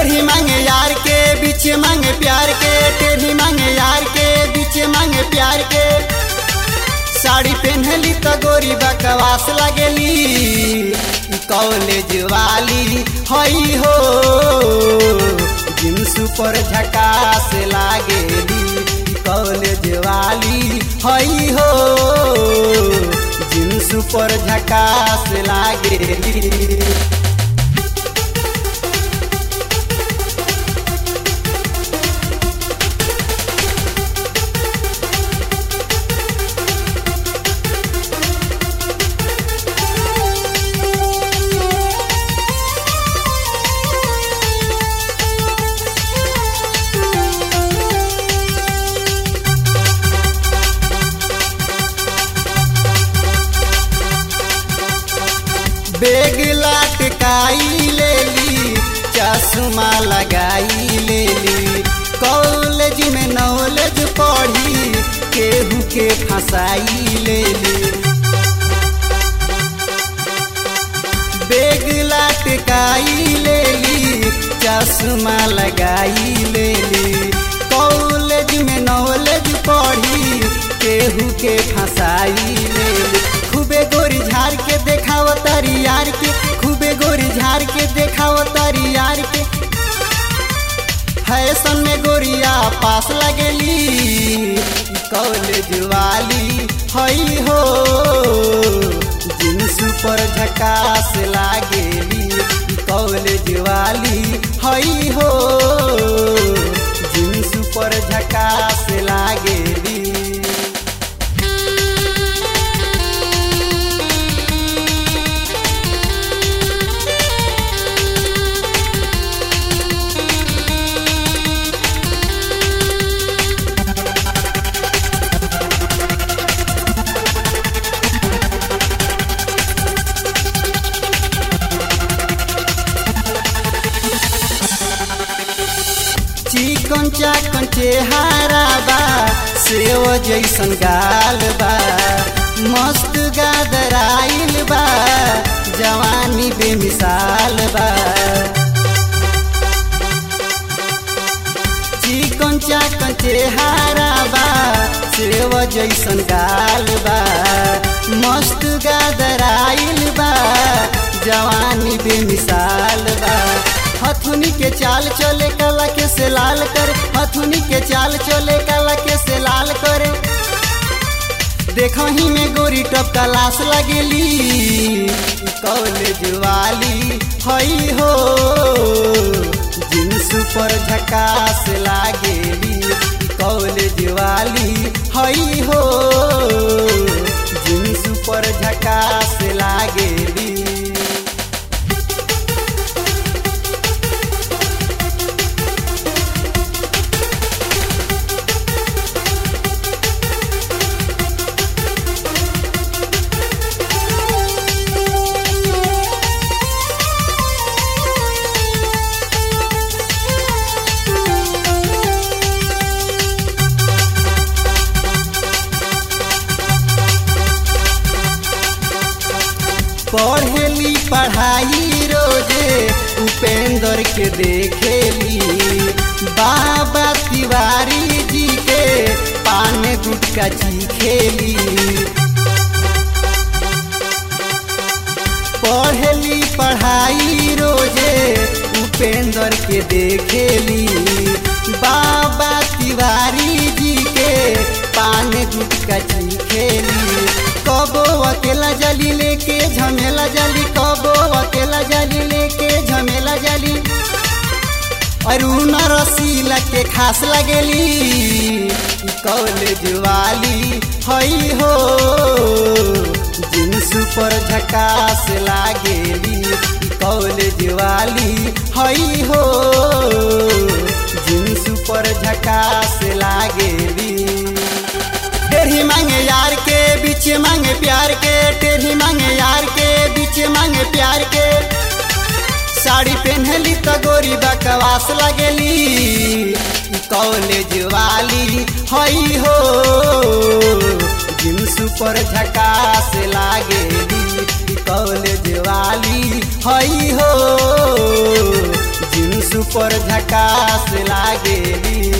टेढ़ी मांगे यार के बीच मांगे प्यार के टेढ़ी मांगे यार के बीच मांगे प्यार के साड़ी पहनली तो गोरी बकवास लगेली ई कॉलेज वाली हई हो जींस पर झकास लागेली ई कॉलेज वाली हई हो जींस पर झकास लागेली बेग लटकाई लेली चश्मा लगाई लेली कॉलेज में नॉलेज पढ़ी केहू के फंसाई लेली बेग लटकाई लेली चश्मा लगाई लेली कॉलेज में नॉलेज पढ़ी केहू के फंसाई लेली खूबे गोरी झाड़ के देखाव तारी यार के खूबे गोरी झाड़ के देखाव तारी यार के फैशन में गोरिया पास लगेली कॉलेज वाली हई हो जींस पर झकास लागेली कॉलेज वाली हई हो जींस पर झकास लागेली चिकन चाकन चेहारा बा सेव जैसन गाल बा मस्त गादराइल बा जवानी बेमिसाल बा चिकन चाकन चेहारा बा सेव जैसन गाल बा मस्त गादराइल बा जवानी बेमिसाल बा हथुनी के चाल चले कला के से लाल कर हथुनी के चाल चले कला के से लाल करे देखही में गोरी टप लाश लगेली कॉलेज वाली हई हो जींस पर झकास लागेली कॉलेज वाली हई हो जींस पर झकास लागेली पढ़ेली पढ़ाई रोजे उपेंद्र के देखेली बाबा तिवारी जी के पान गुटका चीखेली पढ़ेली पढ़ाई रोजे उपेंद्र के देखेली बाबा तिवारी जी के पान गुटका चीखेली कबो अकेला जली लेके झमेला जली कबो अकेला जली लेके झमेला जली अरुण रसीला के खास लगेली कॉलेज वाली हई हो जींस पर झकास लागेली कॉलेज वाली हई हो जींस पर झकास लागेली टेढ़ी मांगे यार के बीच मांगे प्यार के टेढ़ी मांगे यार के बीच मांगे प्यार के साड़ी पहनली तो गोरी बकवास लगेली कॉलेज वाली हई हो जींस पर झकास लागेली कॉलेज वाली हई हो जींस ऊपर झकास लागेली